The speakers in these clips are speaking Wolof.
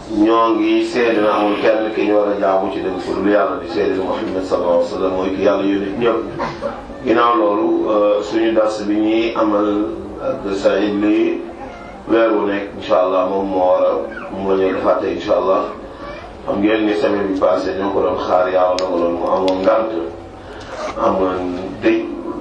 ñoo ngi seede na amul kenn ki ñu war a jaamu ci dëgg pour lu yàlla di seede Muhammad sallallahu alayhi wa sallam mooy ki yàlla yónni ñëpp ginnaaw loolu suñu dars bi ñuy amal ak Saïd li weer wu nekk incha allah moom moo war a mu la ñuy defaate incha allah xam ngeen ni semaine bi passé ñoo ko doon xaar yàlla dogaloon mu amoon ngànt amoon dëj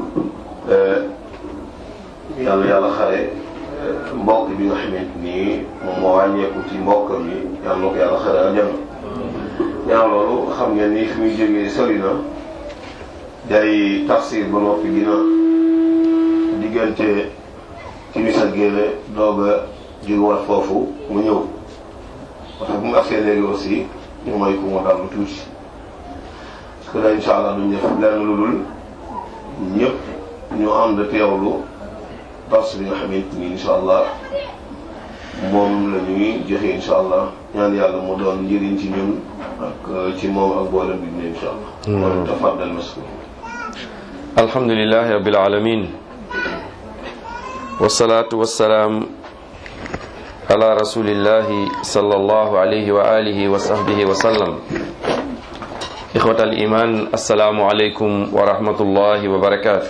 yàlla yàlla xare mbokk bi nga xamante ni moom moo wàññeeku ci mbokk mi yàlla na ko yàlla xare aljanna ñaaw loolu xam ngeen ni fi muy jógee sori na day tafsir ba noppi dina diggante ci misa géele doog a jógewaat foofu mu ñëw moo tax bu mu agsee léegi aussi ñu may ko mu dal lu tuuti parce que là incha allah duñ def lenn lu dul ñëpp ñu ànd teewlu dars bi nga xamante ni incha allah moom la ñuy joxe incha allah ñaan yàlla mu doon njëriñ ci ñun ak ci moom ak boolem bi ne incha allah. kon tafaddal maskur. alhamdulilahi rabbil alamin wasalaatu wasalaam ala rasulillahi sallallahu alayhi wa alihi wa sahbihi wa sallam ixwat al iman assalaamu aleykum wa rahmatullahi wa barakaatu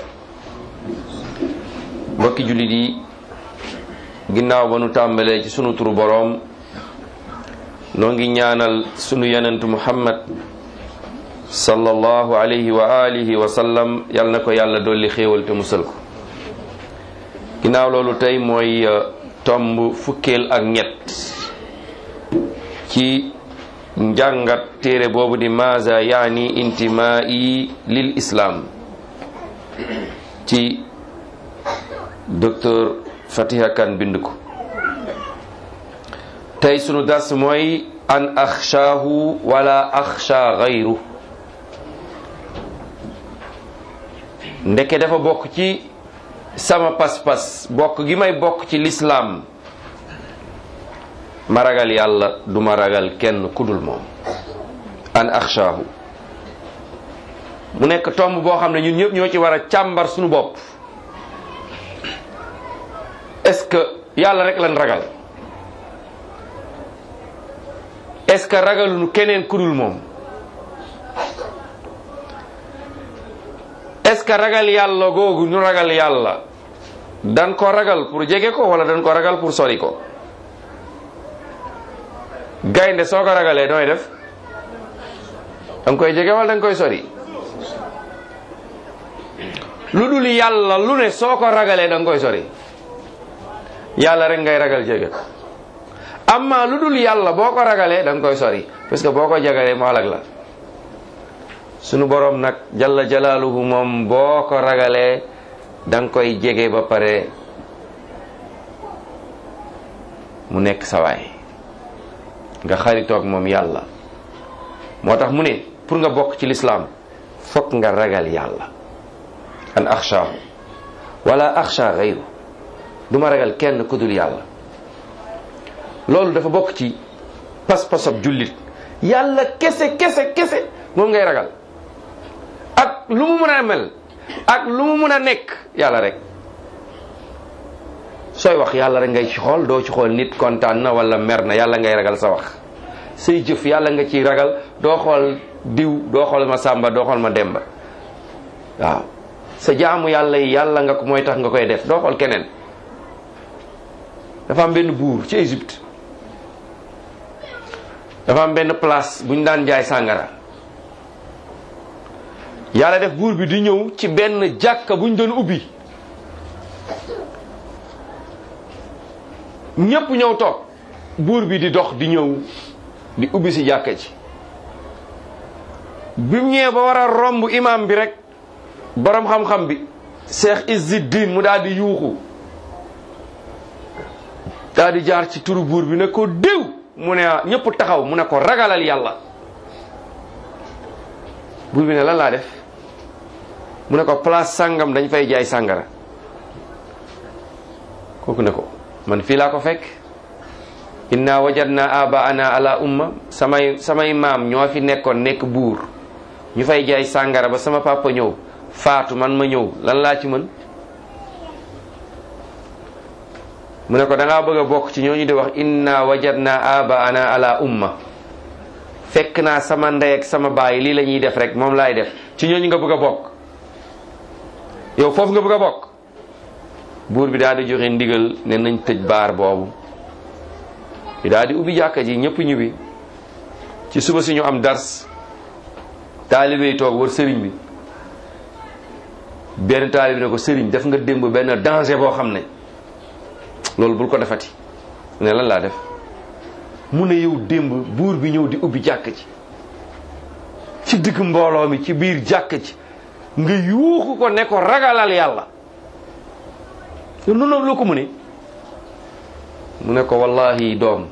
mbokki jullit yi ginnaaw ba nu tàmbalee ci sunu turu boroom noo ngi ñaanal sunu yenentu muhammad sallallahu alayhi wa alihi wa sallam yal na ko yàlla dolli xéewal te musal ko ginnaaw loolu tey mooy tomb fukkeel ak ñett ci njàngat téere boobu di maza yaani intimaa'i lil islam ci docteur Fatiha Kan bind ko tey sunu dars mooy an axshaahu wala axsha gayru ndeke dafa bokk ci sama pas-pas bokk gi may bokk ci lislaam ma ragal yàlla du ma ragal kenn kudul moom an axshaahu mu nekk tomb boo xam ne ñun ñëpp ñoo ci war a càmbar suñu bopp est-ce que yàlla rek lan ragal est-ce que ragaluñu keneen kudul moom est-ce que ragal yàlla googu ñu ragal yàlla dan ko ragal pour jege ko wala dan ko ragal pour sori ko gaynde soo ko ragalee nooy def danga koy jege wala danga koy sori lu dul yàlla lu ne soo ko ragalee danga koy sori yàlla rek ngay ragal jege amma lu dul yàlla boo ko ragalee danga koy sori parce que boo ko jegalee mu alag la sunu boroom nag jalla jalaaluhu moom boo ko ragalee danga koy jege ba pare mu nekk sawaay nga xaritoog moom yàlla moo tax mu ne pour nga bokk ci lislaam fokk nga ragal yàlla an axshaahu wala axsha gayru du ma ragal kenn ku dul yàlla loolu dafa bokk ci pas-pasab jullit yàlla kese kese kese moom ngay ragal ak lu mu mën a mel ak lu mu mën a nekk yàlla rek sooy wax yàlla rek ngay ci xool doo ci xool nit kontaan na wala mer na yàlla ngay ragal sa wax say jëf yàlla nga ciy ragal doo xool diw doo xool ma sàmba doo xool ma demba waaw sa jaamu yàlla yi yàlla nga ko mooy tax nga koy def doo xool keneen dafa am benn buur ci Égypte dafa am benn place bu ñu daan jaay sàngara yàlla def buur bi di ñëw ci benn jàkka bu ñu doon ubbi ñépp ñëw toog buur bi di dox di ñëw di ubbi si jàkka ji bi mu ñëwee ba war a romb imam bi rek borom xam-xam bi Cheikh Izzuddin mu daal di yuuxu daal di jaar ci turu buur bi ne ko déw mu ne ñëpp taxaw mu ne ko ragalal yàlla buur bi ne lan laa def mu ne ko place sàngam dañ fay jaay sàngara kooku ne ko man fii laa ko fekk inna wajadna abaana ala umma samay samay maam ñoo fi nekkoon nekk buur ñu fay jaay sàngara ba sama papa ñëw faatu man ma ñëw lan laa ci mën mu ne ko da ngaa bëgg a bokk ci ñooñu di wax inna wajadna abaana ala umma fekk naa sama ndey ak sama baay lii la ñuy def rek moom laay def ci ñooñu nga bëgg a bokk yow foofu nga bëgg a bokk buur bi daal di joxe ndigal ne nañ tëj baar boobu bi daal di ubbi jàkka ji ñëpp ñibbi ci suba si ñu am dars taalibe yi toog war sëriñ bi benn taalibe ne ko sëriñ def nga démb benn danger boo xam ne loolu bul ko defati ne lan laa def mu ne yow démb buur bi ñëw di ubbi jàkk ci ci digg mbooloo mi ci biir jàkk ci nga yuuxu ko ne ko ragalal yàlla yow noonu la ko mu ne mu ne ko wallahi doom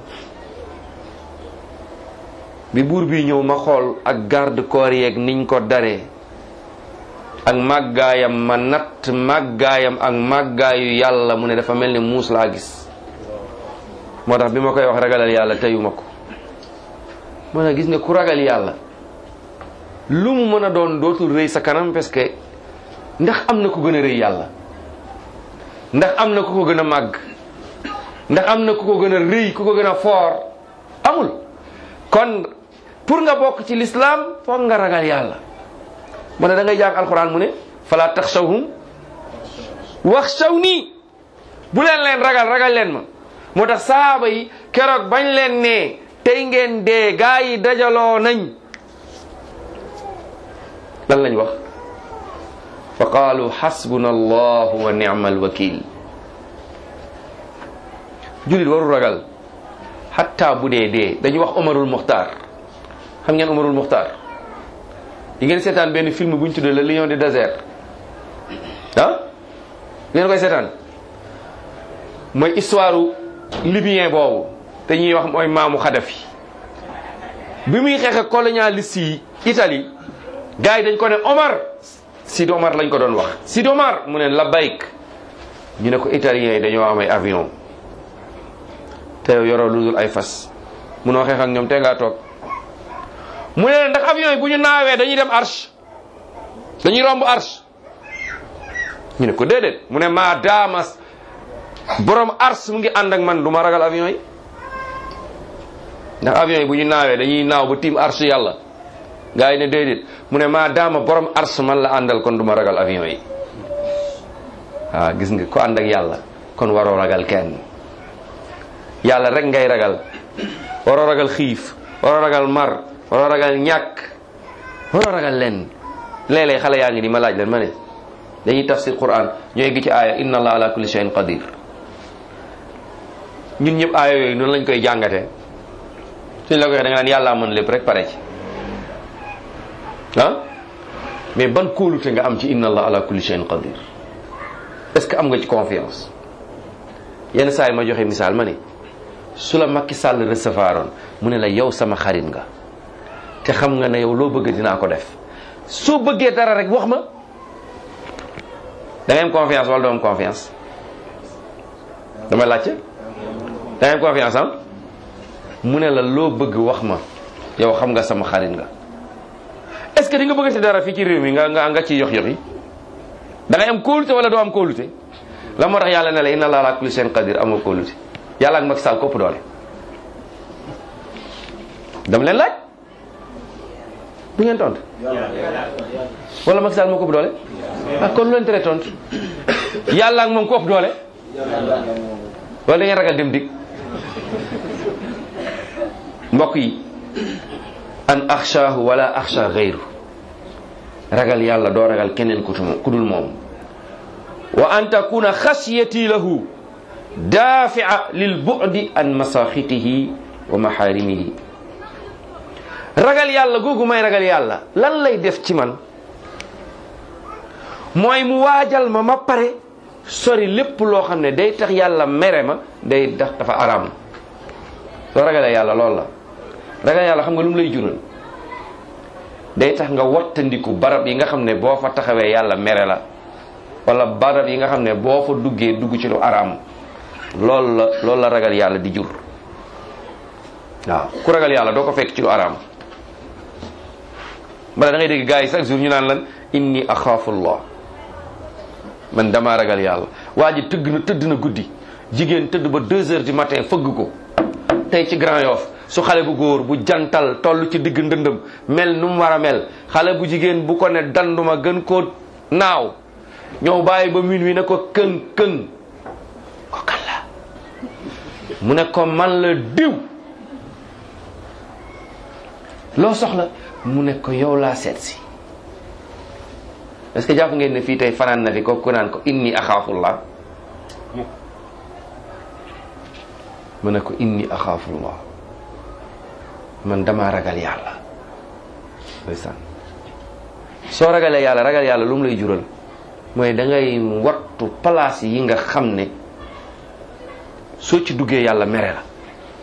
bi buur bi ñëw ma xool ak garde corps yeeg niñ ko daree ak màggaayam ma natt màggaayam ak màggaayu yàlla mu ne dafa mel ni muus laa gis moo tax bi ma koy wax ragalal yàlla teyuma ko moo tax gis nga ku ragal yàlla lu mu mën a doon dootul rëy sa kanam parce que ndax am na ku gën a rëy yàlla ndax am na ku ko gën a màgg ndax am na ku ko gën a rëy ku ko gën a foor amul kon pour nga bokk ci lislaam foog nga ragal yàlla mu ne da ngay jàng alxuraan mu ne fala taxshawhum waxshawni bu leen leen ragal ragal leen ma moo tax saaba yi keroog bañ leen ne tey ngeen dee gaa yi dajaloo nañ lan lañ wax fa qaalu xasbuna allahu wa nicma alwakil julit waru ragal xatta bu dee dee dañuy wax omarul muxtaar xam ngeen omarul muxtaar yi ngeen seetaan benn film bu ñu tuddee le lion du désert ah ngeen koy seetaan mooy histoire libyen boobu te ñuy wax mooy maamu Xadafi bi muy xeex ak colonialiste yi Italie gars yi dañ ko ne Omar Sidi Omar lañ ko doon wax Sidi Omar mu ne labbayk ñu ne ko italiens yi dañoo am ay avion te yow yoroo lu dul ay fas munoo xeex ak ñoom te ngaa toog mu ne ndax avion yi bu ñu naawee dañuy dem arche dañuy romb arche ñu ne ko déedéet mu ne maa daamas borom ars mu ngi ànd ak man du ma ragal avion yi ndax avion yi bu ñu naawee dañuy naaw ba tiim arche yàlla gars yi ne déedéet mu ne maa daama borom ars man la àndal kon du ma ragal avion yi waaw gis nga ko ànd ak yàlla kon waroo ragal kenn yàlla rek ngay ragal waroo ragal xiif waroo ragal mar waroo ragal ñàkk waroo ragal leen léeg-léeg xale yaa ngi ni ma laaj leen ma ne dañuy tafsir quran ñooy gi ci aaya inna allah ala kulli shay'in qadir ñun ñëpp aaya yooyu noonu lañ koy jàngatee suñ la ko waxee da nga naan yàllaa mën lépp rek pare ci ah mais ban kóolute nga am ci inna allah ala kulli shay'in qadir est-ce que am nga ci confiance yenn saa yi ma joxe misaal ma ne su la Macky Sall recevoir oon mu ne la yow sama xarit nga te xam nga ne yow loo bëgg dinaa ko def soo bëggee dara rek wax ma da ngay am confiance wala doo am confiance damay laajte da ngay am confiance am mu ne la loo bëgg wax ma yow xam nga sama xarit nga est-ce que di nga bëggati dara fii ci réew mi nga nga nga ciy yox yox yi da ngay am kóolute wala doo am kóolute la moo tax yàlla ne la inna allah ala kulli shay'in qadir amoo kóolute yàlla ak Macky Sall kopp doole dama leen laaj du ngeen tontu wala Macky Sall moo kopp doole ah kon lu leen tere tontu yàlla ak moom kopp doole wala da ngeen ragal dem dig mbokk yi an axshaahu wala axsha gayru ragal yàlla doo ragal keneen ku dul moom wa an takuna xasiyati lahu dafia lil bu'di an masaxitihi wa maxaarimihi ragal yàlla googu may ragal yàlla lan lay def ci man mooy mu waajal ma ma pare sori lépp loo xam ne day tax yàlla mere ma day tax dafa araam soo ragalee yàlla loolu la ragal yàlla xam nga lu mu lay jural day tax nga wattandiku barab yi nga xam ne boo fa taxawee yàlla mere la wala barab yi nga xam ne boo fa duggee dugg ci lu araam loolu la loolu la ragal yàlla di jur waaw ku ragal yàlla doo ko fekk ci lu araam bala da ngay dégg gars yi chaque jour ñu naan lan inni axaafullah man damaa ragal yàlla waa ji tëgg na tëdd na guddi jigéen tëdd ba deux heures du matin fëgg ko tey ci Grand Yoff su xale bu góor bu jantal toll ci digg ndëndëm mel nu mu war a mel xale bu jigéen bu ko ne danduma gën koo naaw ñëw bàyyi ba minuit ne ko këng këng ko kan la mu ne ko man la diw loo soxla mu ne ko yow laa seet si est-ce que jàpp ngeen ne fii tey fanaan na fi ko ku naan ko inni axaafullah mu ne ko inni axaafullah man damaa ragal yàlla ndeysaan soo ragalee yàlla ragal yàlla lu mu lay jural mooy da ngay wattu place yi nga xam ne soo ci duggee yàlla mere la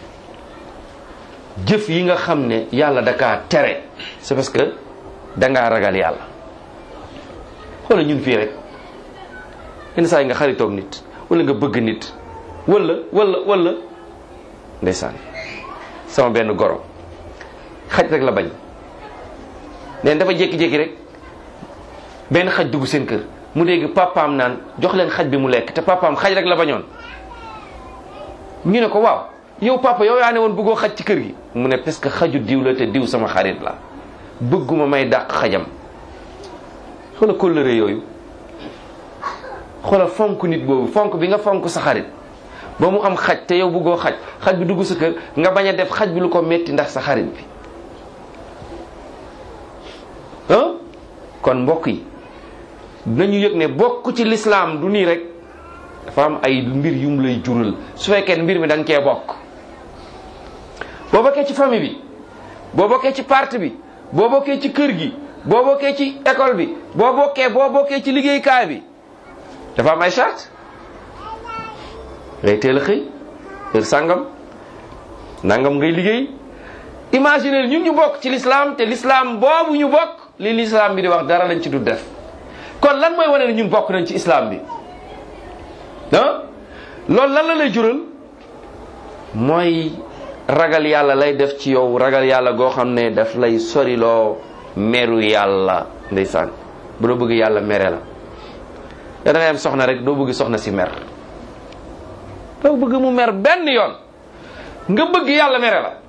jëf yi nga xam ne yàlla da kaa tere c'est parce que dangaa ragal yàlla xoola ñun fii rek yenn saa yi nga xaritoog nit wala nga bëgg nit wala wala wala ndeysaan sama benn goro xaj rek la bañ neen dafa jékki-jékki rek benn xaj dugg seen kër mu dégg papaam naan jox leen xaj bi mu lekk te papaam xaj rek la bañoon ñu ne ko waaw yow papa yow yaa ne woon bëggoo xaj ci kër gi mu ne parce que xaju diw la te diw sama xarit la bëgguma may dàq xajam xoola kóllëre yooyu xoola fonk nit boobu fonk bi nga fonk sa xarit ba mu am xaj te yow bëggoo xaj xaj bi dugg sa kër nga bañ a def xaj bi lu ko metti ndax sa xarit bi ah kon mbokk yi nañu yëg ne bokk ci lislaam du nii rek dafa am ay mbir yum lay jural su fekkee mbir mi da nga cee bokk boo bokkee ci famille bi boo bokkee ci parti bi boo bokkee ci kër gi boo bokkee ci école bi boo bokkee boo bokkee ci liggéeykaay bi dafa am ay charte ngay teel a xëy heure sàngam nangam ngay liggéey imaginer ñun ñu bokk ci l'islam te l'islam boobu ñu bokk li l'islam bi di wax dara lañ ci du def kon lan mooy wane ne ñun bokk nañ ci islam bi ah loolu lan la lay jural mooy ragal yàlla lay def ci yow ragal yàlla goo xam ne daf lay soriloo meru yàlla ndeysaan bu doo bëgg yàlla mere la yow da ngay am soxna rek doo bëgg soxna si mer doo bëgg mu mer benn yoon nga bëgg yàlla mere la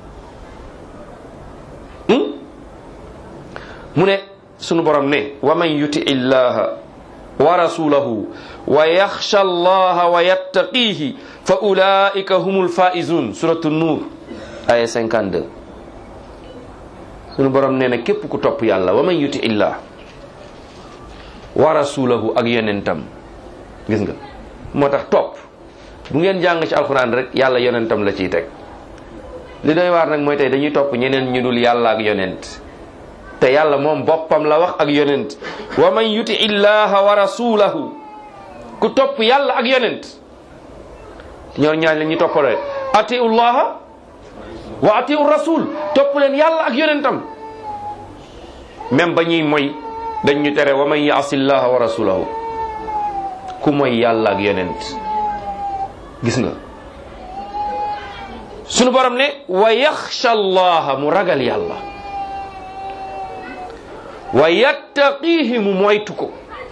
mu ne sunu borom ne wa man yuti illaha wa rasulahu wa yaxsha allaha wa yattaqihi fa ulaika humul faizun suratu nuur aya 52 sunu borom nee na képp ku topp yàlla wa man yuti illah wa rasulahu ak yonentam gis nga moo tax topp bu ngeen jàng ci alxuraan rek yàlla yonentam la ciy teg li doy waar nag mooy tey dañuy topp ñeneen ñu dul yàlla ak yonent te yàlla moom boppam la wax ak yonent wa man yuti illaha wa rasulahu ku topp yàlla ak yonent ñoor ñaan la ñuy toppale atiu llaha wa atiu rasul topp leen yàlla ak yonentam même ba ñuy moy dañ ñu tere wa man yaasi llaha wa rasulahu ku moy yàlla ak yonent gis nga sunu borom ne wa yaxsha allaha mu ragal yàlla wa yattaqihi mu moytu ko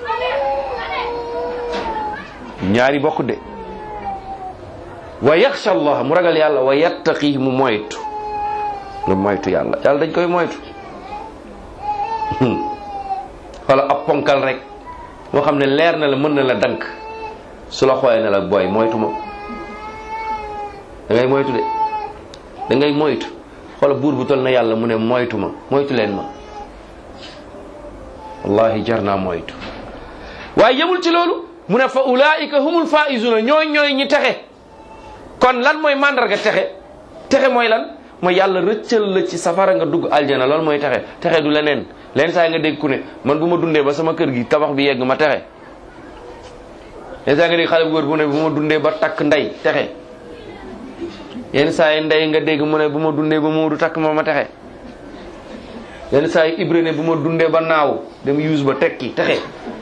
ñaari bokk de wa yaxsha allah mu ragal yàlla wa yattaqihi mu moytu nga moytu yàlla yàlla dañ koy moytu wala ab ponkal rek moo xam ne leer na la mën na la dank su la xoolee ne la booy moytu ma da ngay moytu de da ngay moytu xoola buur bu tol na yàlla mu ne moytu ma moytu leen ma wallahi jar naa moytu waaye yemul ci loolu mu ne fa ulaika humul faizuna ñooy ñooy ñi texe kon lan mooy mandarga texe texe mooy lan mooy yàlla rëccal la ci safara nga dugg aljana loolu mooy texe texe du leneen leen saa nga dégg ku ne man bu ma dundee ba sama kër gi tabax bi yegg ma texe leen saa nga dégg xale bu góor bu ne bu ma dundee ba takk ndey texe yenn saa yi ndey nga dégg mu ne bu ma dundee ba Moodu takk ma ma texe yenn saa yi Ibra ne bu ma dundee ba naaw dem yuus ba tekki texe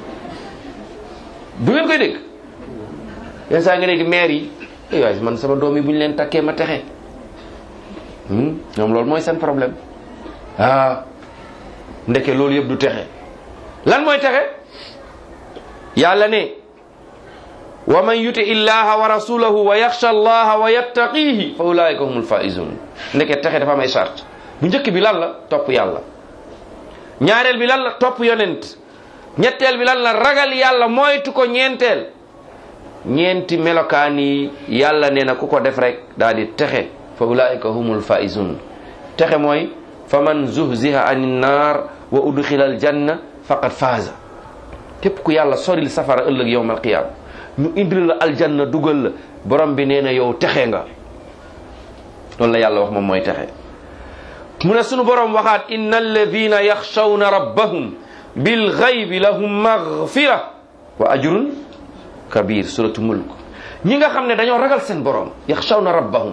du ngeen koy dégg yenn saa yi nga dégg maire yi eh waay man sama doom yi bu ñu leen takkee ma texe ñoom loolu mooy seen problème ah ndeke loolu yëpp du texe lan mooy texe yàlla ne wa man yuti illaha wa rasulahu wa yaxsha allaha wa yattaqihi fa ulaika humul faizun ndeke texe dafa am ay charte bu njëkk bi lan la topp yàlla ñaareel bi lan la topp yonent ñetteel bi lan la ragal yàlla moytu ko ñeenteel ñeenti melokaan yi yàlla nee na ku ko def rek daal di texe fa ulaika humul faizun texe mooy fa man zuhziha anin naar wa udxila al janna faqad faaza képp ku yàlla soril safara ëllëg yowmal qiyaam ñu indil la aljanna dugal la borom bi nee na yow texe nga loolu la yàlla wax moom mooy texe mu ne sunu borom waxaat inna alladina yaxshawna rabbahum bil xaybi lahum magfira wa ajrun kabir suratu mulk ñi nga xam ne dañoo ragal seen borom yaxshawna rabbahum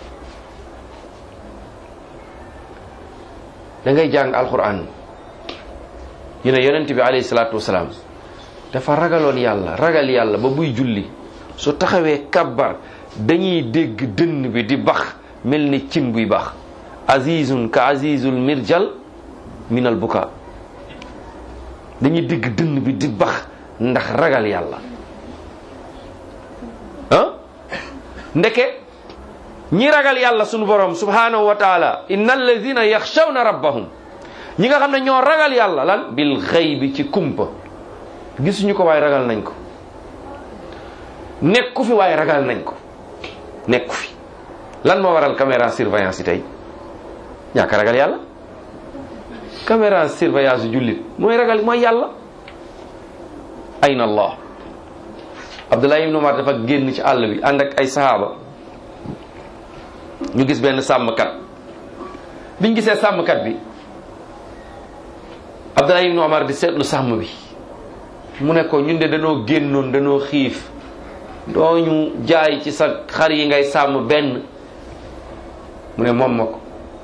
da ngay jàng alquran ñu ne yonent bi alayhi salaatu wasalaam dafa ragaloon yàlla ragal yàlla ba buy julli su taxawee kabbar dañuy dégg dënn bi di bax mel ni cin buy bax azizun ka azizul mirjal minal buka dañuy dégg dënn bi di bax ndax ragal yàlla ah ndeke ñi ragal yàlla sunu borom subhanahu wa taala inna alladina yaxshawna rabbahum ñi nga xam ne ñoo ragal yàlla lan bil xaybi ci kumpa gisuñu ko waaye ragal nañ ko nekku fi waaye ragal nañ ko nekku fi lan moo waral caméra surveillance yi tey ñàkk ragal yàlla caméra surveillance yu jullit mooy ragal mooy yàlla ayna allah abdullah ibn umar dafa génn ci àll bi ànd ak ay sahaaba ñu gis benn sàmmkat biñ gisee sàmmkat bi abdullah ibn umar di seetlu sàmm bi mu ne ko ñun de dañoo génnoon dañoo xiif doo ñu jaay ci sa xar yi ngay sàmm benn mu ne moom ma ko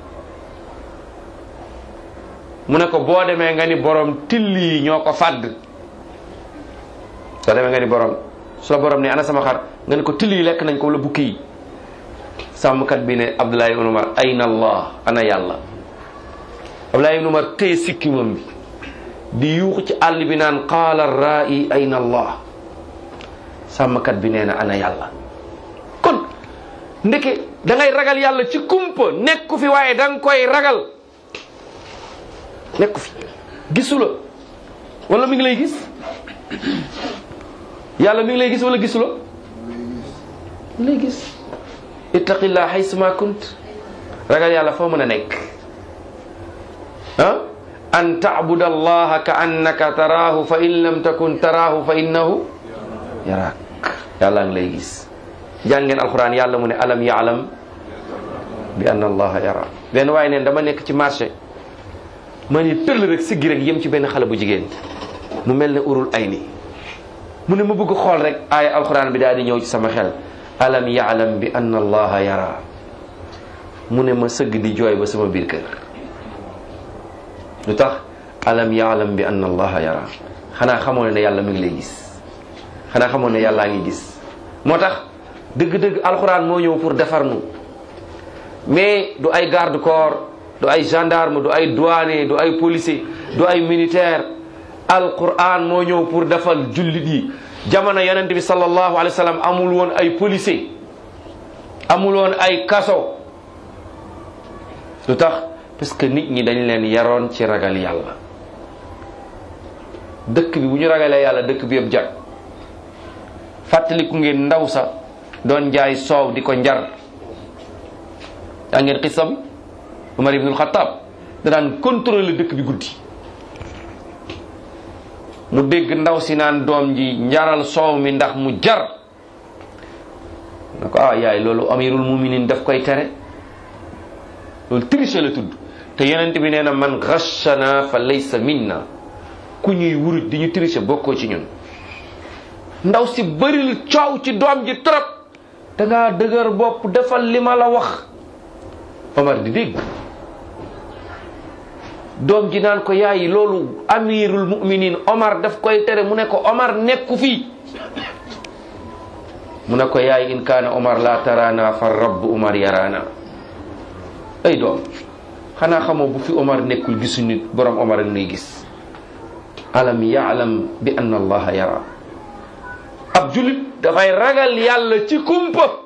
mu ne ko boo demee nga ni borom till yi ñoo ko fàdd soo demee nga ni borom su la borom ne ana sama xar nga ne ko till yi lekk nañ ko wala bukki yi sàmmkat bi ne Abdullah ibn Umar ayna allah ana yàlla Abdullah ibn Umar téye sikkimam bi di yuuxu ci àll bi naan qaala ra'i ayna allah sàmmkat bi nee na ana yàlla kon ndeke da ngay ragal yàlla ci kumpa nekku fi waaye da nga koy ragal nekku fi gisu la wala mi ngi lay gis yàlla mi ngi lay gis wala gisu la mi ngi lay gis ittaqillah haysuma kunt ragal yàlla foo mën a nekk ah an tacbuda allaha ka annaka taraahu fa in lam takun taraahu fa innahu yaraak yàlla ngi lay gis jàngeen alquran yàlla mu ne alam yaalam bi anna allaha yara benn waaye neen dama nekk ci marché ma ni tëll rek siggi rek yem ci benn xale bu jigéen mu mel ne urul ay ni mu ne ma bëgg xool rek aaya alquran bi daal di ñëw ci sama xel alam yaalam bi anna allaha yara mu ne ma sëgg di jooy ba sama biir kër lu tax alam yaalam bi anna allaha yara xanaa xamoo ne yàlla mi ngi lay gis xanaa xamoo ne yàllaa ngi gis moo tax dëgg-dëgg alxuraan moo ñëw pour defar nu mais du ay garde corps du ay gendarme du ay douanier du ay policier du ay militaire alquran moo ñëw pour defal jullit yi jamono yonent bi sallallahu alayhi wa sallam amul woon ay policier amul woon ay kaso lu tax parce que nit ñi dañ leen yaroon ci ragal yàlla dëkk bi bu ñu ragalee yàlla dëkk bi yëpp jag fàttaliku ngeen ndaw sa doon jaay soow di ko njar yaa ngeen xissa bi Umar ibnul Xattaab da daan contrôler dëkk bi guddi mu dégg ndaw si naan doom ji njaral soow mi ndax mu jar na ko ah yaay loolu amirul muminin daf koy tere loolu triche la tudd te yonent bi nee na man ghashana fa laysa minna ku ñuy wuruj di ñu triche bokkoo ci ñun ndaw si bëril coow ci doom ji trop da ngaa dëgër bopp defal li ma la wax Omar di dégg doom ji naan ko yaay loolu amirul muminin Omar daf koy tere mu ne ko Omar nekku fii mu ne ko yaay in kaana Omar la tarana fa rabb Omar yarana ay doom xanaa xamoo bu fi Omar nekkul gisu nit borom Omar ak nuy gis alam yaalam bi anna allaha yara ab julit dafay ragal yàlla ci kumpa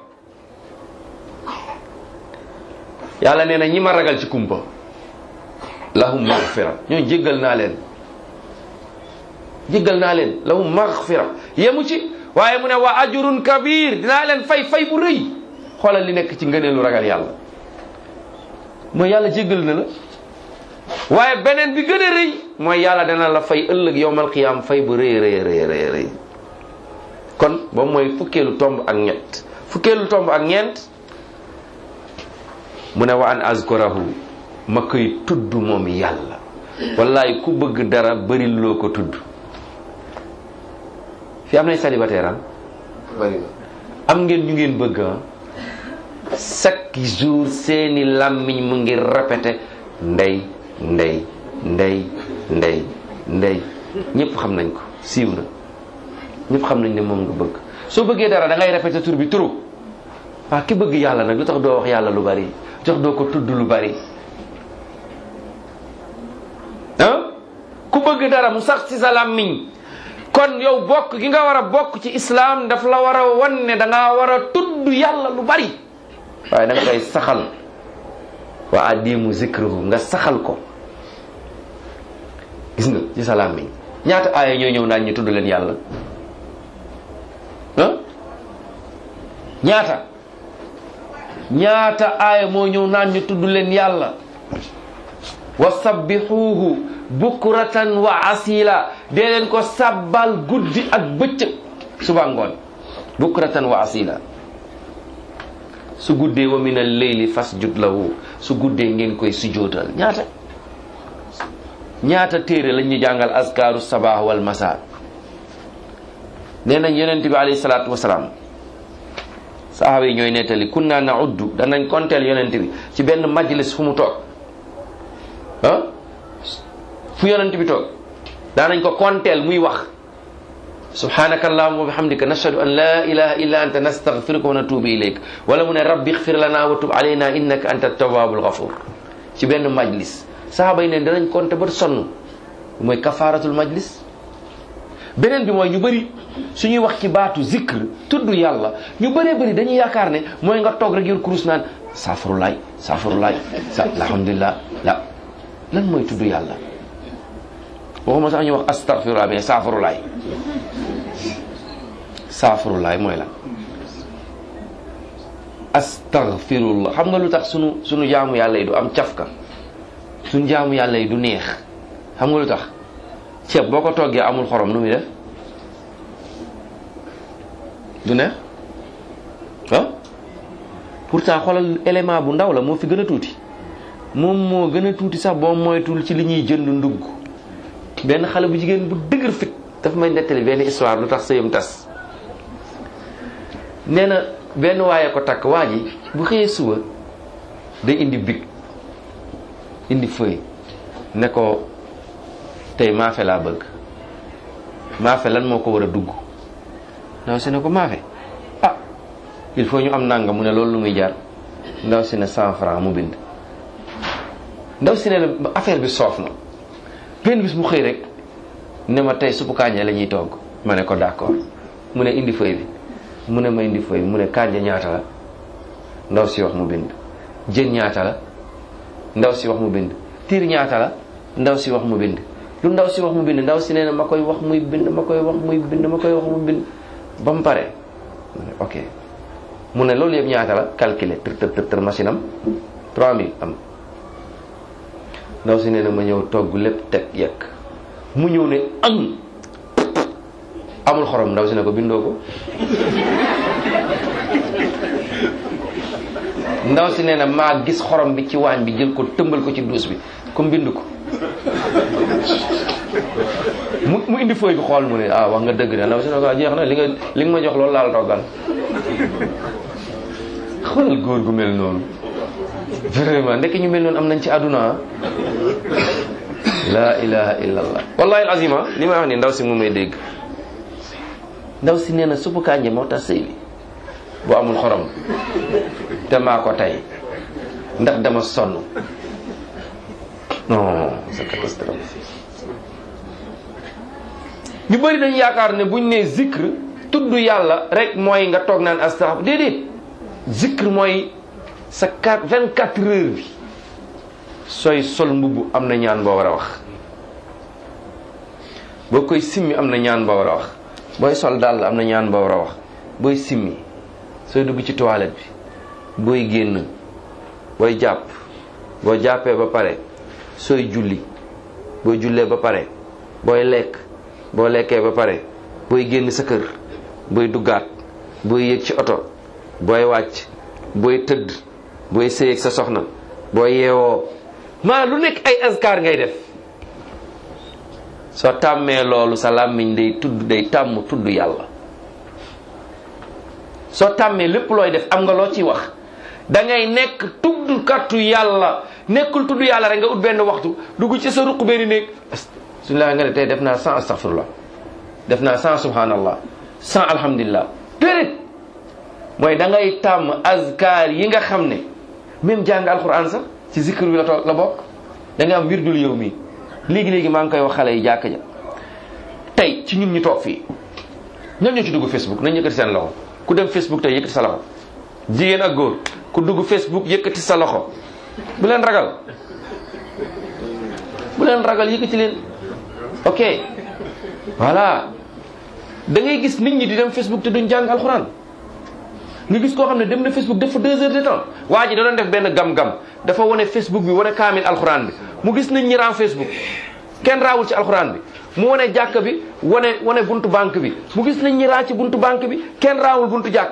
yàlla nee na ñi ma ragal ci kumpa lahum maghfira ñooñu jéggal naa leen jéggal naa leen lahum maghfira yemu ci waaye mu ne wa ajrun kabir dinaa leen fay fay bu rëy xoolal li nekk ci ngëneelu ragal yàlla mooy yàlla jéggal na la waaye beneen bi gën a rëy mooy yàlla dana la fay ëllëg yowmal qiyaam fay bu rëy rëy rëy rëy rëy kon boobu mooy fukkeelu tomb ak ñett fukkeelu tomb ak ñeent mu ne wa an azkurahu ma koy tudd moom yàlla wallaay ku bëgg dara bëri loo ko tudd fi am nay célibataire am bari na am ngeen ñu ngeen bëgg ah chaque jour seeni làmmiñ mu ngi répété ndey ndey ndey ndey ndey ñëpp xam nañ ko siiw na ñëpp xam nañ ne moom nga bëgg soo bëggee dara da ngay répété tur bi turu waa ki bëgg yàlla nag lu tax doo wax yàlla lu bari jox doo ko tudd lu bari ah ku bëgg dara mu sax ci sa làmmiñ kon yow bokk gi nga war a bokk ci islaam daf la war a wan ne da ngaa war a tudd yàlla lu bari waaye da nga koy saxal wa adimu zikruhu nga saxal ko gis nga ci sa làmmiñ ñaata aaya ñooy ñëw naan ñu tudd leen yàlla ah ñaata ñaata aaya moo ñëw naan ñu tudd leen yàlla wa sabbixuuhu bukratan wa asila dee leen ko sabbal guddi ak bëccëg suba ngoon bukratan wa asila su guddee wa min al-layli fasjud lahu su guddee ngeen koy sujootal ñaata ñaata téere lañ ñu jàngal askaaru sabah wal masa nee nañ yonent bi alayhi salaatu wasalaam sahaaba yi ñooy nettali kunna nauddu danañ konteel yonent bi ci benn majlis fu mu toog ah fu yonent bi toog daanañ ko konteel muy wax subhanaka allahumma wa bihamdika nashhadu an la ilaha illa anta nastaghfiruka wa natubu ilayk wala mu ne rabbi ighfir lana wa tub alayna innaka anta tawwabul ghafur ci benn majlis sahaaba yi ne danañ konte ba sonn mooy kafaratul majlis beneen bi mooy ñu bëri suñuy wax ci baatu zikr tudd yàlla ñu bëree bëri dañuy yaakaar ne mooy nga toog rek yor kurus naan saafurulaay saafurulaay sa alhamdulilah la lan mooy tudd yàlla waxuma sax ñu wax astaghfirullah mais saafurulaay saafurulaay mooy lan astaghfirullah xam nga lu tax sunu sunu jaamu yàlla yi du am cafka sunu jaamu yàlla yi du neex xam nga lu tax ceeb boo ko toggee amul xorom nu muy def du neex ah pourtant xoolal élément bu ndaw la moo fi gën a tuuti moom moo gën a tuuti sax boo moytul ci li ñuy jënd ndugg benn xale bu jigéen bu dëgër fit dafa may nettali benn histoire lu tax sëyam tas nee na benn waaye ko takk waa ji bu xëyee suba day indi big indi feuille ne ko tey maafe laa bëgg maafe lan moo ko war a dugg ndaw si ne ko maafe ah il faut ñu am nanga mu ne loolu lu muy jaar ndaw si ne cent franc mu bind ndaw si ne la affaire bi soof na benn bis mu xëy rek ne ma tey suppu kànja la ñuy togg ma ne ko d'accord mu ne indi feuille bi mu ne ma indi feuille bi mu ne kànja ñaata la ndaw si wax mu bind jën ñaata la ndaw si wax mu bind tiir ñaata la ndaw si wax mu bind lu ndaw si wax mu bind ndaw si nee na ma koy wax muy bind ma koy wax muy bind ma koy wax mu bind ba mu pare ok mu ne loolu yëpp ñaata la calculer tër tër tër machine am 3000 am ndaw si nee na ma ñëw togg lépp teg yekk mu ñëw ne am amul xorom ndaw si ne ko bindoo ko ndaw si nee na maa gis xorom bi ci waañ bi jël ko tëmbal ko ci duus bi comme bind ko mu mu indi fooy bi xool mu ne ah wax nga dëgg de ndaw si ne ko jeex na li nga li nga ma jox loolu laal toggal xoolal góor gu mel noonu vraiment ndekk ñu mel noonu am nañ ci àdduna la ilaha illallah wallahi alazima li may wax ni ndaw si mu may dégg ndaw si nee na suppu kànje moo tax sëy bi bu amul xorom te maa ko tey ndax dama sonn non c'est catastrophe ñu bëri dañu yaakaar ne buñ nee zikr tudd yàlla rek mooy nga toog naan astaghfir déedéet zikr mooy sa quatre vingt quatre heures bi sooy sol mbubb am na ñaan boo war a wax boo koy simmi am na ñaan boo war a wax booy sol dàll am na ñaan boo war a wax booy simmi sooy dugg ci toilette bi booy génn booy jàpp boo jàppee ba pare sooy julli booy jullee ba pare booy lekk boo lekkee ba pare booy génn sa kër booy duggaat booy yéeg ci oto booy wàcc booy tëdd booy sëyeeg sa soxna booy yeewoo maa lu nekk ay askar ngay def soo tàmmee loolu sa làmmiñ day tudd day tàmm tudd yàlla soo tàmmee lépp looy def am nga loo ciy wax da ngay nekk tuddkatu yàlla nekkul tudd yàlla rek nga ut benn waxtu dugg ci sa ruq benn néeg suñu la nga ne tey def naa cent astaghfirullah def naa cent subhanallah cent alhamdulillah déedéet mooy da ngay tàmm azkar yi nga xam ne même jàng alquran sax ci zikr bi la toog la bokk da nga am wirdul yow mi léegi-léegi maa ngi koy wax xale yi jàkk ja tey ci ñun ñu toog fii ñan ñoo ci dugg facebook nañ yëkkati seen loxo ku dem facebook tey yëkkati sa loxo jigéen ak góor ku dugg facebook yëkkati sa loxo bu leen ragal bu leen ragal yëkkati leen ok voilà da ngay gis nit ñi di dem facebook te duñ jàng alxuraan nga gis koo xam ne dem na facebook def fa deux heures de temps waa ji da doon def benn gam-gam dafa wane facebook bi wane kaamil alxuraan bi mu gis nit ñi ran facebook kenn raawul ci alxuraan bi mu wane jàkk bi wane wane buntu banque bi mu gis nit ñi raa ci buntu banque bi kenn raawul buntu jàkk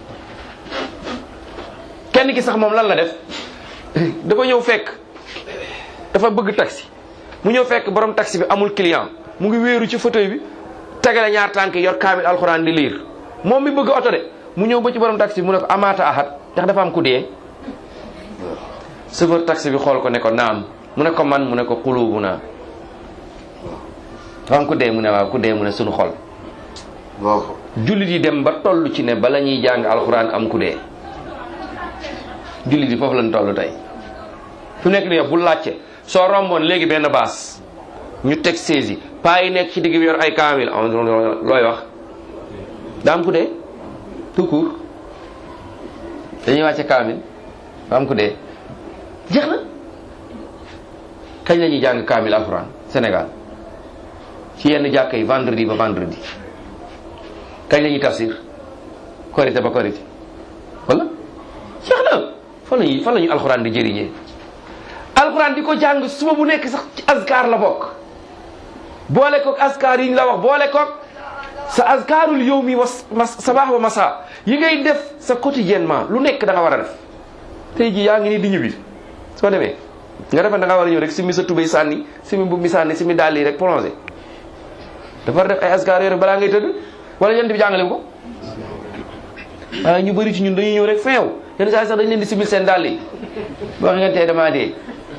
kenn ki sax moom lan la def dafa ñëw fekk dafa bëgg taxi mu ñëw fekk borom taxi bi amul client mu ngi wéeru ci fauteuil bi tegale ñaar tànk yor kaamil alxuraan di liir moom mi bëgg oto de mu ñëw ba ci borom taxi bi mu ne ko amaata ahad ndax dafa am ku dee chauffeur taxi bi xool ko ne ko naam mu ne ko man mu ne ko xulubu naa dafa am ku dee mu ne waaw ku dee mu ne sunu xol jullit yi dem ba toll ci ne bala ñuy jàng alxuraan am ku dee jullit yi foofu lañ toll tey fu nekk nii bu laajte soo romboon léegi benn baas ñu teg saisi paa yi nekk ci digg bi yor ay kaamil looy wax daa am ku dee tout court dañuy wàcce kaamil daa am ku dee jeex na kañ la ñuy jàng kaamil alxuraan Sénégal ci yenn jàkka yi vendredi ba vendredi kañ la ñuy tafsir korité ba korité wala jeex na fan lañuy fan la ñu alxuraan di jëriñee alxuraan di ko jàng suba bu nekk sax ci azkar la bokk boole koog azkar yi ñu la wax boole koog sa azkarul yawmi wa sabaax wa masa yi ngay def sa quotidiennement lu nekk da nga war a def tey ji yaa ngi nii di ñibbi soo demee nga defe da nga war a ñëw rek simi sa tubéy sànni simi bu mi sànni simi dàll yi rek plongé dafa war a def ay azkar yooyu balaa ngay tëdd wala yent bi jàngale ko waaye ñu bëri ci ñun dañuy ñëw rek feew yenn saa yi sax dañ leen di simil seen dàll yi boo ngeen tey damaa dee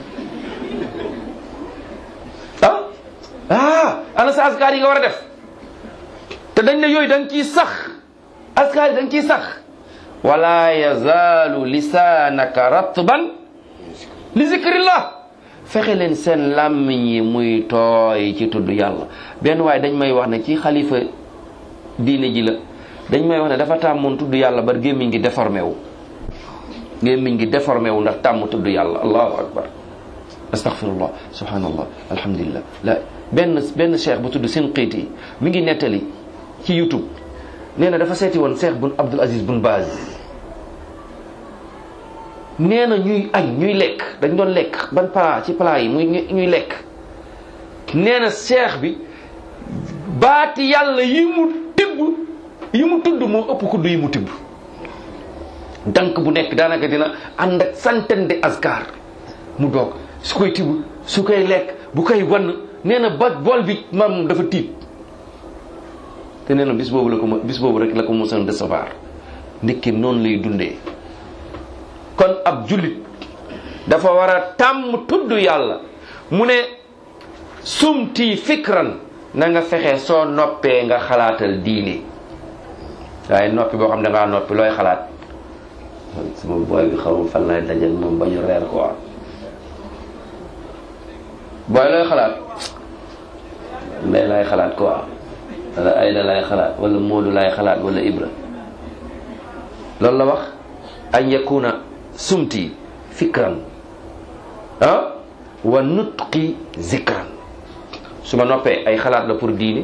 ah ah ana sa askar yi nga war a def te dañ ne yooyu da nga ciy sax askar yi da nga ciy sax wala yazaalu lisaanaka ratban li zikrillah fexe leen seen làmmiñ yi muy tooy ci tudd yàlla benn waaye dañ may wax ne ci xalifa diine ji la dañ may wax ne dafa tàmmoon tudd yàlla bar gémmiñ gi déformé wu gémmiñ gi déformé wu ndax tàmm tudd yàlla allahu akbar astaghfirullah subhanallah alhamdulillah la benn benn cheikh bu tudd seen xiit yi mi ngi nettali ci youtube nee na dafa seeti woon cheikh bun abdul aziz bun baaz nee na ñuy añ ñuy lekk dañ doon lekk ban plat ci plat yi muy ñuy lekk nee na cheikh bi baati yàlla yi mu tibb yi mu tudd moo ëpp kudd yi mu tibb dank bu nekk daanaka dina ànd ak centaine de askar mu doog su koy tibb su koy lekk bu koy wann nee na ba bool bi maam dafa tiit te nee na bis boobu la ko bis boobu rek la ko mosoon recevoir ndekki noonu lay dundee kon ab jullit dafa war a tàmm tudd yàlla mu ne sumti fikran na nga fexe soo noppee nga xalaatal diine waaye noppi boo xam ne dangaa noppi looy xalaat sama booy bi xaw ma fan lay dajal moom ba ñu reer quoi booy looy xalaat ndey lay xalaat quoi wala ayda laay xalaat wala moodu laay xalaat wala ibra loolu la wax an yakuna sumti fikran ah wa nutqi zikran su ma noppee ay xalaat la pour diine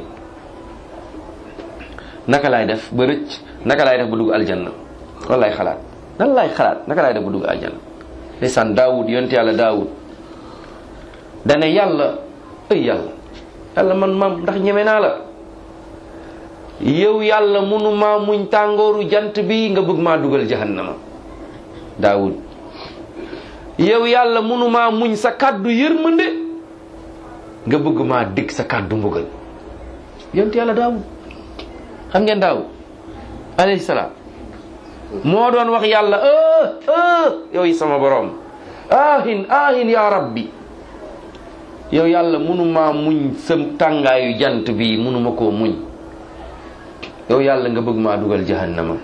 naka laay def ba rëcc naka laay def ba dugg aljanna loolu laay xalaat nan laay xalaat naka laay def ba dugg aljanna ndeysaan daawud yonent yàlla daawud dane yàlla ay yàlla yàlla man maam ndax ñeme naa la yow yàlla mënumaa muñ tàngooru jant bi nga bëgg maa dugal jahannama daawud yow yàlla mënumaa muñ sa kàddu yërmande nga bëgg maa dig sa kàddu mbugal yonent yàlla daawud xam ngeen daawud alayhi salaam moo doon wax yàlla ah ah yow sama borom ahin ahin ya rabbi yow yàlla mënumaa muñ sa tàngaayu jant bi mënuma koo muñ yow yàlla nga bëgg maa dugal jahannama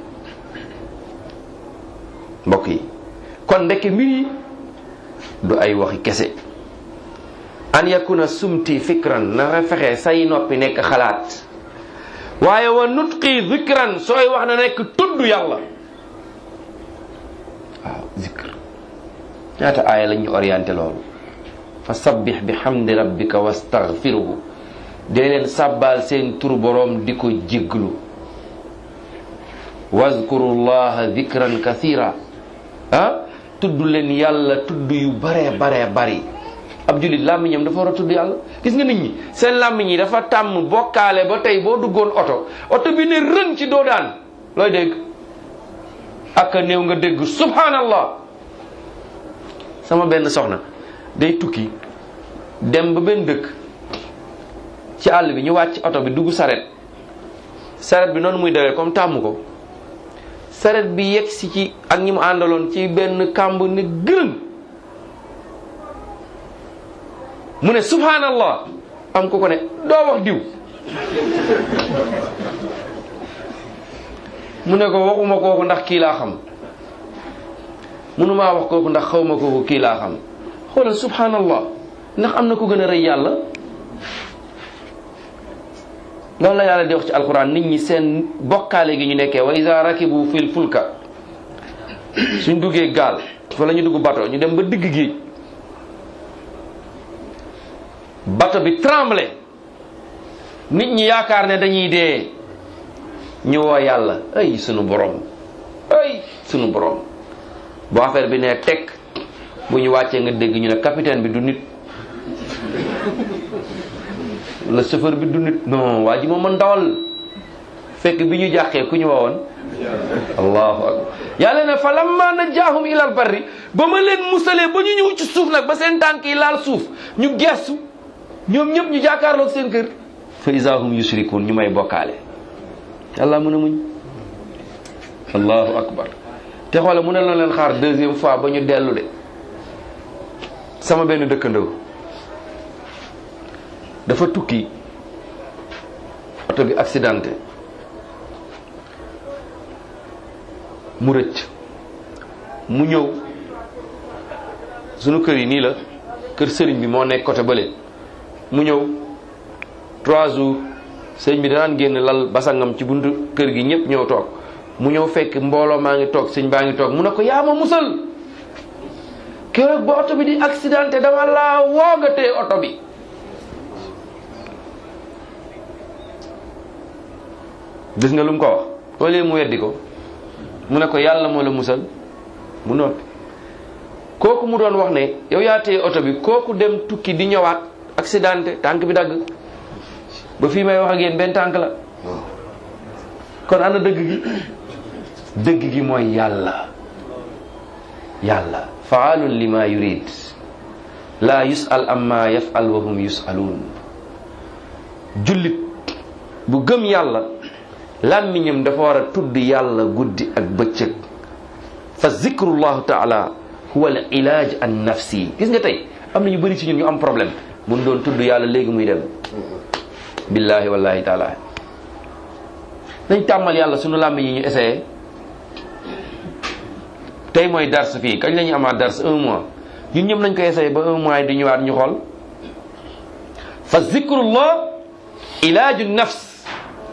mbokk yi kon ndeke mbir yi du ay waxi kese an yakuna sumti fikran na nga fexe say noppi nekk xalaat waaye wa nutqi zikran sooy wax na nekk tudd yàlla waaw zikr ñaata aaya lañ ñu orienté loolu fa sabbix bi hamdi rabbika wastaghfiruhu dee leen sàbbaal seen tur boroom di ko jégglu wazkuru llaha zikran kathira ah tudd leen yàlla tudd yu baree baree bari ab jullit làmmiñam dafa war a tudd yàlla gis nga nit ñi seen làmmiñ yi dafa tàmm bokkaale ba tey boo duggoon oto oto bi ne rën ci doo daan looy dégg ak a néew nga dégg subhanallah sama benn soxna day tukki dem ba benn dëkk ci àll bi ñu wàcc oto bi dugg saret saret bi noonu muy dawee comme tàmm ko saret bi yegg si ci ak ñi mu àndaloon ci benn kàmb ne gërëm mu ne subhanallah am ko ko ne doo wax diw mu ne ko waxuma kooku ndax kii laa xam mënumaa wax kooku ndax xawma kooku kii laa xam xoolal subhanallah ndax am na ko gën a rëy yàlla loolu la yàlla di wax ci alquran nit ñi seen bokkaale gi ñu nekkee wa iza rakibu fil fulka suñ duggee gaal fa la ñu dugg bato ñu dem ba digg géej bato bi tremblé nit ñi yaakaar ne dañuy dee ñu woo yàlla ay sunu borom ay sunu borom bu affaire bi ne teg bu ñu wàccee nga dégg ñu ne capitaine bi du nit la chauffeur bi du nit non waa ji moom mën dawal fekk bi ñu jàqee ku ñu wowoon allahu akbar yàlla ne fa lamma najjaahum ilal barri ba ma leen musalee ba ñu ñëw ci suuf nag ba seen tànk yi laal suuf ñu gestu ñoom ñëpp ñu jàkkaarloog seen kër fa isaahum yushrikuun ñu may bokkaale yàlla mën a muñ allahu akbar te xoole mu ne la leen xaar deuxième fois ba ñu dellu de sama benn dëkkandoo dafa tukki oto bi accidenté mu rëcc mu ñëw sunu kër yi nii la kër sëriñ bi moo nekk côté bële mu ñëw trois jours sëriñ bi danaan génn lal basangam ci buntu kër gi ñëpp ñëw toog mu ñëw fekk mbooloo maa ngi toog sëñ baa ngi toog mu ne ko yaa ma musal keroog ba oto bi di accidenté dama laa woogatee oto bi gis nga lu mu ko wax wala mu weddi ko mu ne ko yàlla moo la musal mu noppi kooku mu doon wax ne yow yaa téye oto bi kooku dem tukki di ñëwaat accidenté tànk bi dagg ba fii may wax ak yéen benn tànk la kon ana dëgg gi dëgg gi mooy yàlla yàlla faalun lima yurid la yusal amma yafal wa hum yusaluun jullit bu gëm yàlla làmmiñam dafa war a tudd yàlla guddi ak bëccëg fa zikrullahu taala huwa al ilaaj an nafsi gis nga tey am na ñu bëri ci ñun ñu am problème mun doon tudd yàlla léegi muy dem billahi wallahi taala nañ tàmmal yàlla sunu làmmiñ yi ñu essayé tey mooy dars fii kañ la ñu amaat dars un mois ñun ñëpp nañ ko essayé ba un mois yi di ñëwaat ñu xool fa zikrullah ilaaju nafs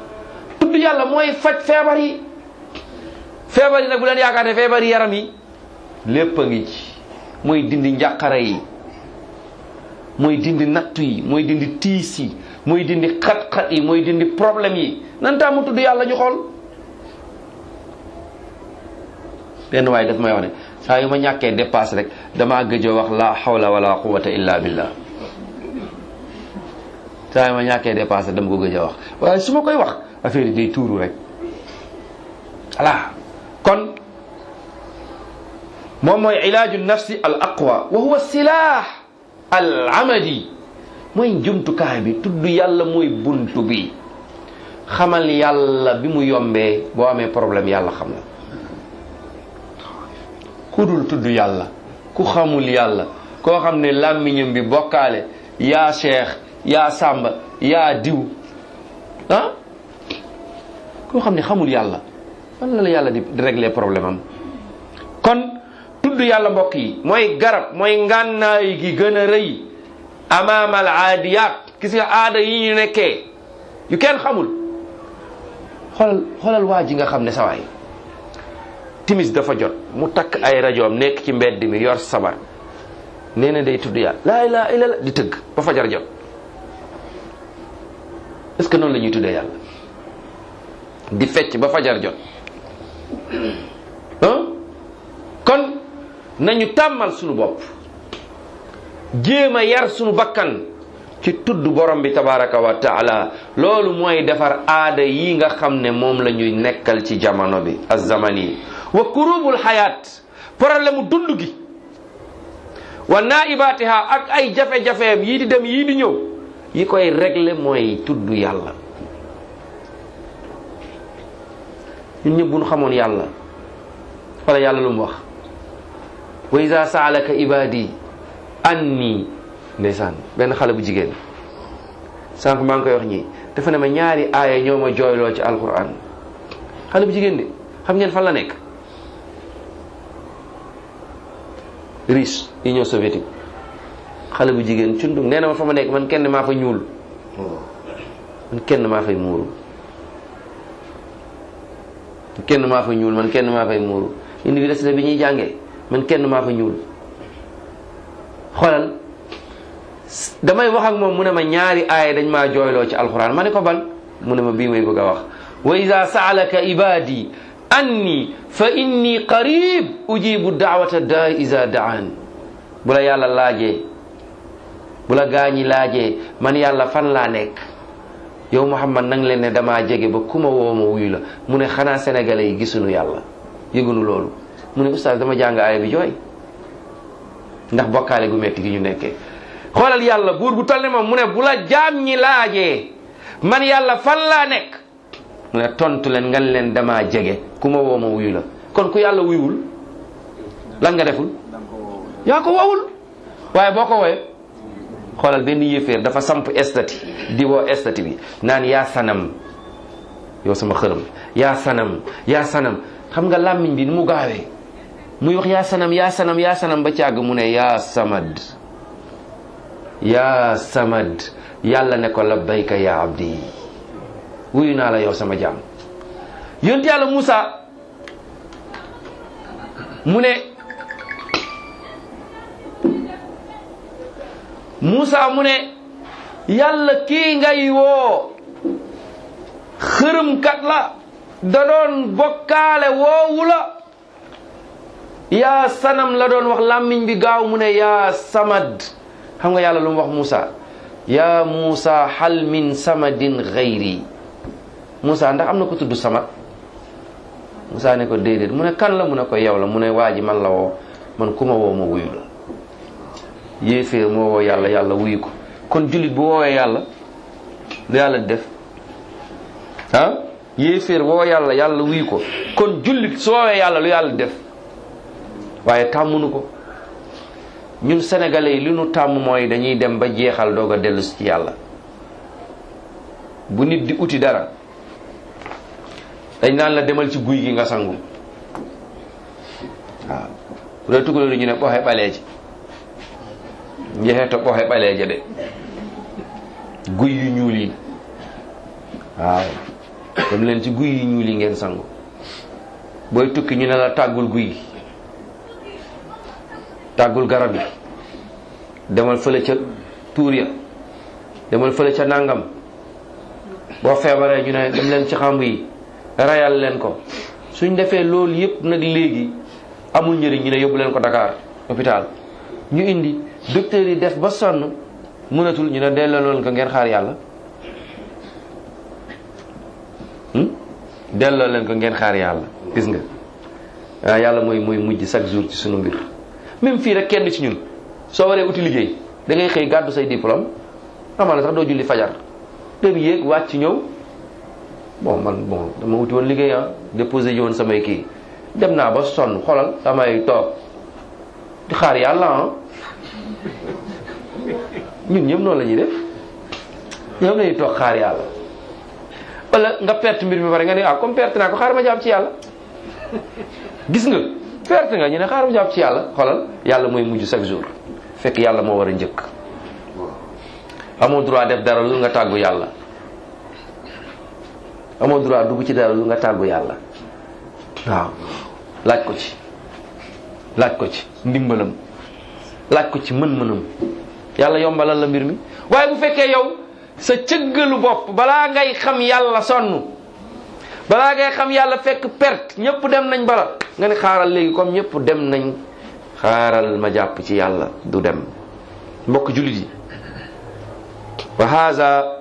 yàlla mooy faj feebar yi feebar yi nag bu leen yaakaar ne feebar yi yaram yi lépp a ngi ci mooy dindi njàqare yi mooy dindi nattu yi mooy dindi tiis yi mooy dindi xat-xat yi mooy dindi problème yi nan taa mu tudd yàlla ñu xool benn waaye daf may wax ne saa yu ma ñàkkee dépasse rek damaa gëj a wax la hawla wala quwwata illa billah saa yu ma ñàkkee dépasse dama ko gëj a wax waaye su ma koy wax affaire yi day tuuru rek voilà kon moom mooy ilaaju nafsi al aqwa wa huwa silah al amadi mooy jumtukaay bi tudd yàlla mooy buntu bi xamal yàlla bi mu yombee boo amee problème yàlla xam la ku dul tudd yàlla ku xamul yàlla koo xam ne làmmiñam bi bokkaale yaa cheikh yaa sàmba yaa diw ah koo xam ne xamul yàlla man la la yàlla di régler problème am kon tudd yàlla mbokk yi mooy garab mooy ngànnaay gi gën a rëy amaamal aadiyaat gis nga aada yi ñu nekkee yu kenn xamul xoolal xoolal waa ji nga xam ne sawaay timis dafa jot mu takk ay rajoom nekk ci mbedd mi yor sabar nee na day tudd yàlla laa ilaaha illallaah di tëgg ba fajar jot est-ce que noonu la ñuy tuddee yàlla di fecc ba fajar jot ah kon nañu tàmmal sunu bopp jéem a yar sunu bakkan ci tudd borom bi tabaraka wa taala loolu mooy defar aada yi nga xam ne moom la ñuy nekkal ci jamono bi az-zamani wa kurubul xayaat problème mu dund gi wa naibatiha ak ay jafe-jafeem yii di dem yii di ñëw yi koy régler mooy tudd yàlla ñun ñëpp bu ñu xamoon yàlla wala yàlla lu mu wax wa iza saalaka ibadi anni ndeysaan benn xale bu jigéen sànq maa ngi koy wax ñii dafa ne ma ñaari aaya ñoo ma jooyloo ci alquran xale bu jigéen de xam ngeen fan la nekk riche union soviétique xale bu jigéen cundum nee na ma fa ma nekk man kenn maa fa ñuul man kenn maa fay muuru man kenn maa fa ñuul man kenn maa fay muuru université bi ñuy jàngee man kenn maa fa ñuul xoolal damay wax ak moom mu ne ma ñaari aaya dañ maa jooyloo ci alxuraan ma ne ko ban mu ne ma bii may bëgg a wax wa ida saalaka ibadi anni fa inni qarib ujibu daawata daa isa daan bu la yàlla laajee bu la gaañi laajee man yàlla fan laa nekk yow Muhammad nang leen ne damaa jege ba ku ma woo ma wuyu la mu ne xanaa sénégalais yi gisuñu yàlla yëgunu loolu mu ne oustaz dama jàng aaya bi jooy ndax bokkaale gu metti gi ñu nekkee xoolal yàlla buur bu toll ne moom mu ne bu la jaam ñi laajee man yàlla fan laa nekk mu ne tontu leen ngan leen damaa jege ku ma woo ma wuyu la kon ku yàlla wuyuwul lan nga deful yaa ko woowul waaye boo ko wooyee xoolal benn yéeféer dafa samp estati di woo estati bi naan yaa sanam yow sama xërëm yaa sanam yaa sanam xam nga làmmiñ bi ni mu gaawee muy wax yaa sanam yaa sanam yaa sanam ba càgg mu ne yaa samad yaa samad yàlla ne ko labbayka yaa abdi wuyu naa la yow sama jaam yonent yàlla Moussa mu ne Moussa mu ne yàlla kii ngay woo xërëmkat la da doon bokkaale woowu la yaa sanam la doon wax làmmiñ bi gaaw mu ne yaa samad xam nga yàlla lu mu wax Moussa yaa Moussa hal min samadin gayri Moussa ndax am na ko tudd samad Moussa ne ko déedéet mu ne kan la mu ne ko yow la mu ne waa ji man la woo man ku ma woo ma wuyu la yéeféer moo woo yàlla yàlla wuyu ko kon jullit bu woowee yàlla lu yàlla di def ah yéeféer woo yàlla yàlla wuyu ko kon jullit su woowee yàlla lu yàlla di def waaye tàmmunu ko ñun sénégalais yi li nu tàmm mooy dañuy dem ba jeexal doog a dellu ci yàlla bu nit di uti dara dañ naan la demal ci guy gi nga sangu waaw bu dee tugaloo ñu ne ɓoxe ɓaleeje njeexee to ɓoxe ɓaleeje de guy yu ñuul yi waaw dem leen ci guy yi ñuul yi ngeen sangu booy tukki ñu ne la tàggul guy gi tàggul garab yi demal fële ca tuur ya demal fële ca nàngam boo feebaree ñu ne dem leen ci xamb yi rayal leen ko suñ defee loolu yépp nag léegi amul njëriñ ñu ne yóbbu leen ko Dakar hôpital ñu indi docteur yi def ba sonn mënatul ñu ne delloo loolu ko ngeen xaar yàlla delloo leen ko ngeen xaar yàlla gis nga waaw yàlla mooy mooy mujj chaque jour ci sunu mbir même fii rek kenn ci ñun soo waree uti liggéey da ngay xëy gàddu say diplôme amaana sax doo julli fajar dem yéeg wàcc ñëw bon man bon dama wuti woon liggéey ah déposé ji woon samay kii dem naa ba sonn xolal damay toog di xaar yàlla ah ñun ñëpp noonu la ñuy def ñoom lañuy toog xaar yàlla wala nga perte mbir mi pare nga ne ah comme perte naa ko xaar ma jàpp ci yàlla gis nga perte nga ñu ne xaar ma jàpp ci yàlla xolal yàlla mooy mujj chaque jour fekk yàlla moo war a njëkk amoo droit def dara lu nga tàggu yàlla amoo droit dugg ci dara lu nga tàggu yàlla waaw laaj ko ci laaj ko ci ndimbalam laaj ko ci mën-mënam yàlla yombalal la mbir mi waaye bu fekkee yow sa cëggalu bopp balaa ngay xam yàlla sonn balaa ngay xam yàlla fekk perte ñëpp dem nañ bala nga ne xaaral léegi comme ñëpp dem nañ xaaral ma jàpp ci yàlla du dem mbokk jullit yi wa haza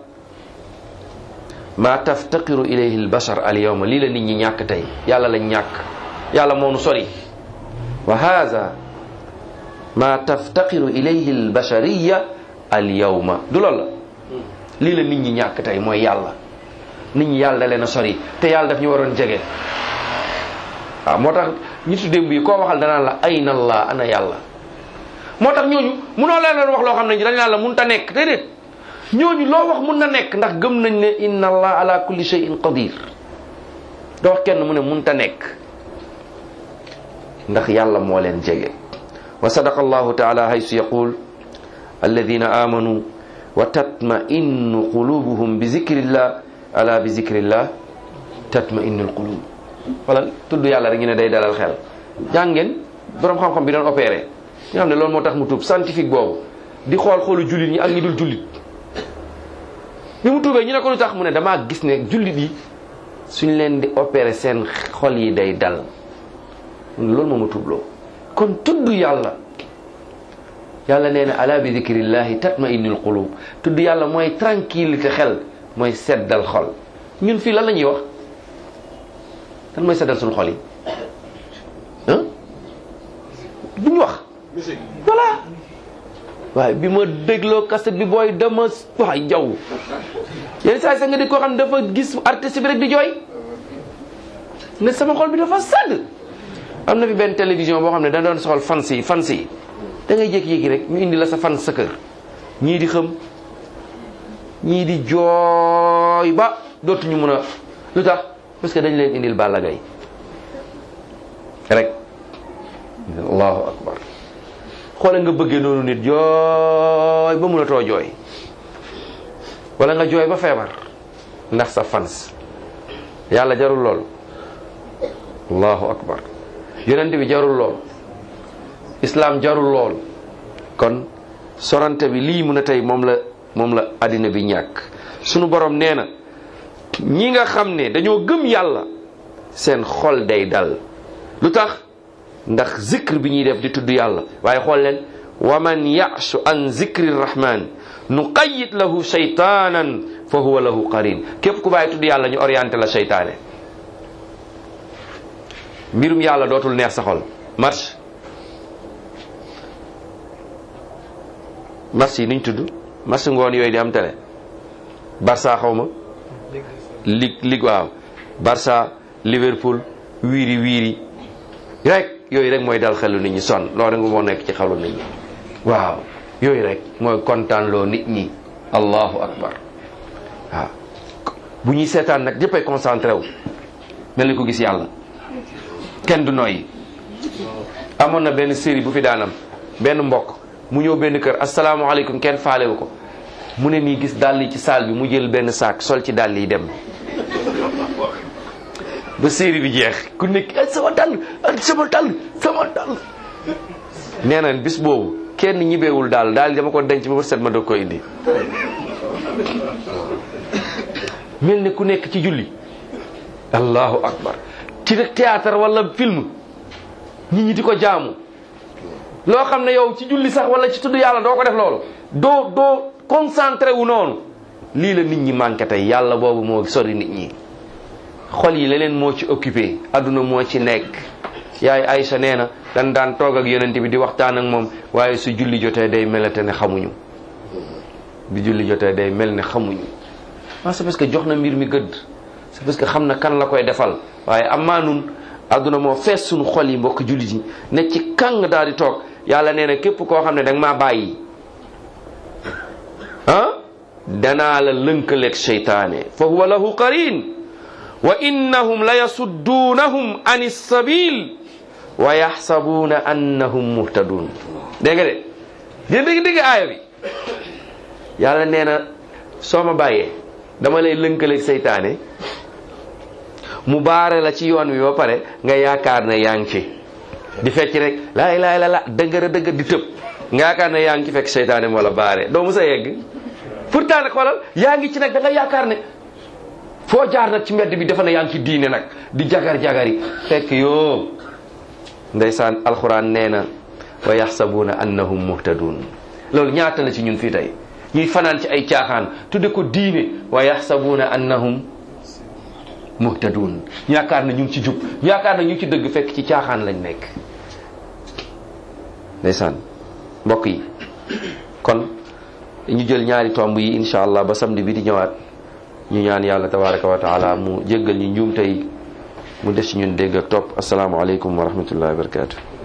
ma taftaqiru ilayhi albashar al yawma lii la nit ñi ñàkk tey yàlla lañ ñàkk yàlla moo nu sori wa haza ma taftaqiru ilayhi albashariya al yawma du loolu la lii la nit ñi ñàkk tey mooy yàlla nit ñi yàlla da leen a sori te yàlla daf ñu waroon jege waaw moo tax ñitu démb yi koo waxal danaan la ayna allah ana yàlla moo tax ñooñu munoo leen leen wax loo xam ne dañ naan la mun ta nekk déedéet ñooñu loo wax mun na nekk ndax gëm nañ ne inna allah ala kulli shay'in qadir doo wax kenn mu ne mun ta nekk ndax yàlla moo leen jege wa sadaqa allahu taala haysu yaqul alladina amanu wa tatma'innu qulubuhum bi zikrillah ala bi zikrillah tatma'innu alqulub wala tudd yàlla rek ñu ne day dalal xel jàng ngeen borom xam-xam bi doon opéré nga xam ne loolu moo tax mu tuub scientifique boobu di xool xoolu jullit ñi ak ñi dul jullit bi mu tuubee ñu ne ko lu tax mu ne damaa gis ne jullit yi suñ leen di opéré seen xol yi day dal loolu moo ma tuubloo kon tudd yàlla yàlla nee na ala bi zikrillahi tatma'innul qulub tudd yàlla mooy tranquillité xel mooy seddal xol ñun fii lan la ñuy wax lan mooy seddal suñu xol yi ah duñu wax voilà waaye bi ma dégloo cassette bi booy dama waay jaw yenn saa yi sax nga di koo xam ne dafa gis artiste bi rek di jooy ne sama xol bi dafa sàdd am na fi benn télévision boo xam ne da doon soxal fans yi fans yi da ngay jékki-jékki rek ñu indi la sa fan sa kër ñii di xëm ñii di jooy ba dootuñu mun a lu tax parce que dañ leen indil Balla Gaye rek allahu akbar xoole nga bëggee noonu nit jooy ba mënatoo jooy wala nga jooy ba feebar ndax sa fans yàlla jarul lool allahu akbar yonent bi jarul lool islam jarul lool kon sorante bi lii mun a tey moom la moom la àddina bi ñàkk sunu borom nee na ñi nga xam ne dañoo gëm yàlla seen xol day dal lu tax ndax zikr bi ñuy def di tudd yàlla waaye xool leen wa man ya'shu an zikri rahman nuqayyid lahu shaytanan fa huwa lahu qarin képp ku bàyyi tudd yàlla ñu orienté la seytaane mbirum yàlla dootul neex sa xol marche marche yi niñ tudd marche ngoon yooyu di am télé Barça xaw ma lig lig waaw Barça Liverpool wiiri wiiri rek yooyu rek mooy dal xelu nit ñi sonn loolu rek moo nekk ci xelu nit ñi waaw yooyu rek mooy kontaan loo nit ñi allahu akbar waaw bu ñuy seetaan nag ñëppay concentré wu mel ni ko gis yàlla kenn du noyyi amoon na benn série bu fi daanam benn mbokk mu ñëw benn kër asalaamaaleykum kenn faalewu ko mu ne nii gis dàll yi ci saal bi mu jël benn saak sol ci dàll yi dem ba série bi jeex ku nekk ay sama dàll ay sama dàll sama dàll nee na bis boobu kenn ñibeewul daal daal dama ko denc ba ba set ma doog ko indi mel ne ku nekk ci julli allahu akbar ci rek théâtre wala film nit ñi di ko jaamu loo xam ne yow ci julli sax wala ci tudd yàlla doo ko def loolu doo doo concentré wu noonu lii la nit ñi manqué tey yàlla boobu moo sori nit ñi xol yi leneen moo ci occupé adduna moo ci nekk yaay Aïcha nee na dan daan toog ak yonent bi di waxtaan ak moom waaye su julli jotee day melate ne xamuñu bi julli jotee day mel ne xamuñu ah c'est parce que jox na mbir mi gëdd c'est parce que xam na kan la koy defal waaye amaa nun adduna moo fees suñu xol yi mbokk jullit yi ne ci kàng daal di toog yàlla nee na képp koo xam ne danga maa bàyyi ah danaa la lënkaleeg seytaane fa huwa lahu qarin wa innahum la yasudduunahum an issabil wa yaxsabuuna annahum muhtadun dégg nga de yéen dégg dégg aaya bi yàlla nee na soo ma bàyyee dama lay lënkaleeg seytaane mu baare la ci yoon wi ba pare nga yaakaar ne yaa ngi ci di fecc rek laa ilaaha illallaah dëggër dëgg di tëb nga yaakaar ne yaa ngi ci fekk seytaane moo la baare doo mu sa yegg pourtant nag xoolal yaa ngi ci nag da nga yaakaar ne foo jaar nag ci mbedd bi dafa ne yaa ngi ci diine nag di jagar jagari fekk yoo ndeysaan alxuraan nee na wa yaxsabuuna annahum muhtadun loolu ñaata la ci ñun fii tey ñuy fanaan ci ay caaxaan tudde ko diine wa yaxsabuuna annahum muhtadun ñu yaakaar na ñu ngi ci jub ñu yaakaar na ñu ngi ci dëgg fekk ci caaxaan lañ nekk ndeysaan mbokk yi kon ñu jël ñaari tomb yi insha allah ba samedi bi di ñëwaat ñu ñaan yàlla tabaraka wa taala mu jéggal ñu njuum tey mu def ci ñun dégg ak topp asalaamaaleykum wa rahmatullahi wa barakatu